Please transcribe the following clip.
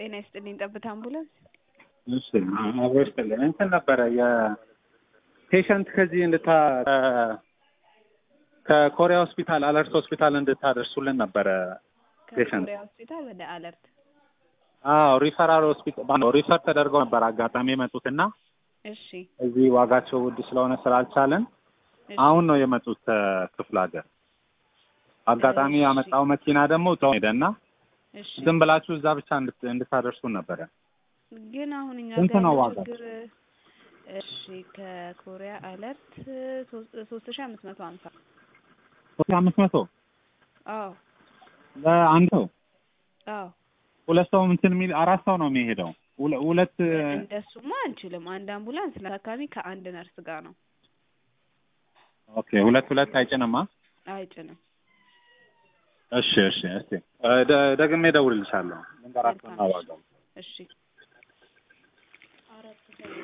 ጤና ይስጥልኝ። ጠብታ አምቡላንስ። እሺ አብሮ ይስጥልን። እንትን ነበረ የፔሸንት ከዚህ እንድታ ከኮሪያ ሆስፒታል አለርት ሆስፒታል እንድታደርሱልን ነበረ። ፔሸንት ከኮሪያ ሆስፒታል ወደ አለርት። አዎ ሪፈራል ሆስፒታል ሪፈር ተደርገው ነበር አጋጣሚ የመጡትና እሺ እዚህ ዋጋቸው ውድ ስለሆነ ስላልቻለን እሺ። አሁን ነው የመጡት ከክፍለ ሀገር። አጋጣሚ እሺ። ያመጣው መኪና ደግሞ ተው ሄደና እሺ ዝም ብላችሁ እዛ ብቻ እንድት- እንድታደርሱን ነበረ። ግን አሁን እኛ ስንት ጋር ነው ያለው ዋጋው? ችግር እሺ ከኮሪያ አለርት ሶስት ሺ አምስት መቶ ሀምሳ ሶስት አምስት መቶ አዎ ለአንድ ሰው አዎ ሁለት ሰው እንትን የሚል አራት ሰው ነው የሚሄደው። ሁለ- ሁለት እንደሱማ አንችልም። አንድ አምቡላንስ ለታካሚ ከአንድ ነርስ ጋር ነው ኦኬ ሁለት ሁለት አይጭንማ። አይጭንም። እሺ እሺ እስቲ እ ደ- ደግሜ እደውልልሻለሁ። ልንገራቸውና መልካም። ዋጋው እሺ